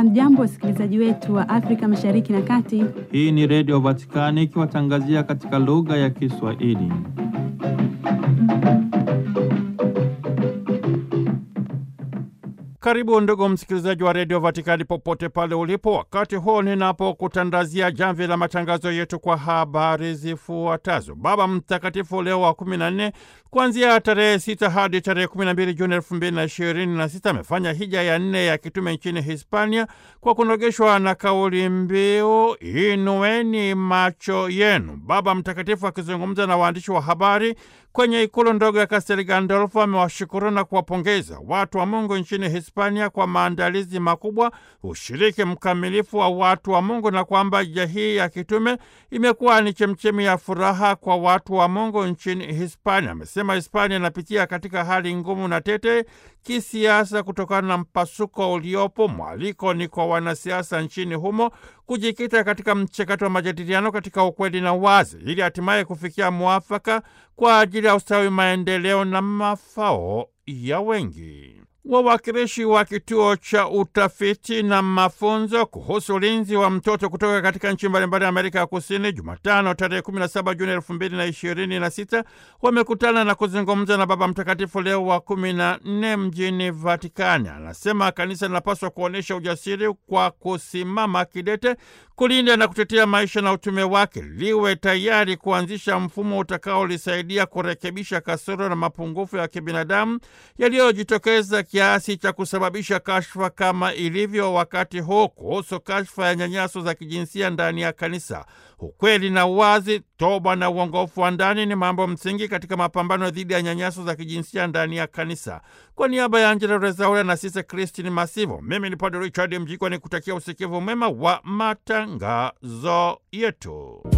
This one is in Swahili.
Hamjambo, wasikilizaji wetu wa Afrika Mashariki na Kati. Hii ni Redio Vatikani ikiwatangazia katika lugha ya Kiswahili. Karibu ndugu msikilizaji wa redio Vatikani popote pale ulipo, wakati huu ninapokutandazia jamvi la matangazo yetu kwa habari zifuatazo. Baba Mtakatifu Leo wa kumi na nne kuanzia tarehe sita hadi tarehe kumi na mbili Juni elfu mbili na ishirini na sita amefanya hija ya nne ya kitume nchini Hispania kwa kunogeshwa na kauli mbiu inueni macho yenu. Baba Mtakatifu akizungumza na waandishi wa habari kwenye ikulu ndogo ya Castel Gandolfo amewashukuru na kuwapongeza watu wa Mungu nchini Hispania kwa maandalizi makubwa, ushiriki mkamilifu wa watu wa Mungu na kwamba hija hii ya kitume imekuwa ni chemchemi ya furaha kwa watu wa Mungu nchini Hispania. Amesema Hispania inapitia katika hali ngumu na tete kisiasa kutokana na mpasuko uliopo. Mwaliko ni kwa wanasiasa nchini humo kujikita katika mchakato wa majadiliano katika ukweli na wazi, ili hatimaye kufikia mwafaka kwa ajili ya ustawi, maendeleo na mafao ya wengi. Wawakilishi wa kituo cha utafiti na mafunzo kuhusu ulinzi wa mtoto kutoka katika nchi mbalimbali ya Amerika ya Kusini, Jumatano tarehe 17 Juni 2026 wamekutana na kuzungumza na Baba Mtakatifu Leo wa 14 mjini Vatikani. Anasema kanisa linapaswa kuonyesha ujasiri kwa kusimama kidete kulinda na kutetea maisha na utume wake, liwe tayari kuanzisha mfumo utakaolisaidia kurekebisha kasoro na mapungufu ya kibinadamu yaliyojitokeza kiasi cha kusababisha kashfa kama ilivyo wakati huu kuhusu kashfa ya nyanyaso za kijinsia ndani ya kanisa. Ukweli na uwazi, toba na uongofu wa ndani ni mambo msingi katika mapambano dhidi ya nyanyaso za kijinsia ndani ya kanisa. Kwa niaba ya Angela Rezaura na Sise Kristini Masivo, mimi ni Padre Richard Mjikwa ni kutakia usikivu mwema wa matangazo yetu.